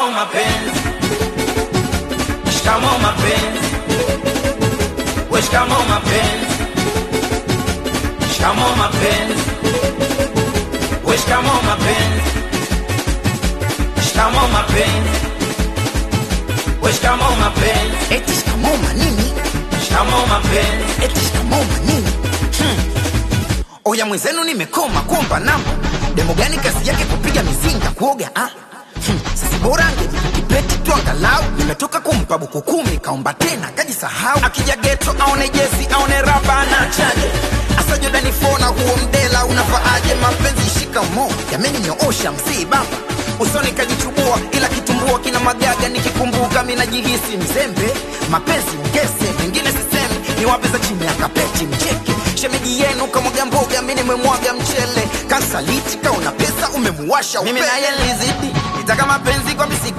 Shikamoo mapenzi, shikamoo mapenzi, we shikamoo mapenzi, shikamoo mapenzi, we shikamoo mapenzi, shikamoo mapenzi, we shikamoo mapenzi, eti shikamoo manini shikamoo mapenzi. eti shikamoo manini hmm. oya mwenzenu nimekoma kuomba namba demo gani kazi yake kupiga mizinga kuoga ah? hmm. sasa bora angejikipeti tu angalau nimetoka kumpa buku kumi kaomba tena kajisahau akija geto aone jezi aone raba anachaje asa jodani fona huo mdela unavaaje mapenzi shikamo yameninyoosha msii baba usoni kajichubua ila kitumbua kina magaga nikikumbuka minajihisi mzembe mapenzi ngese mengine sisemi ni wape za chini ya kapeti mcheke shemeji yenu kamwaga mboga mi nimemwaga mchele kansaliti kaona pesa umemuwasha Mimi upele. naye nilizidi, nitaka mapenzi kwa misiko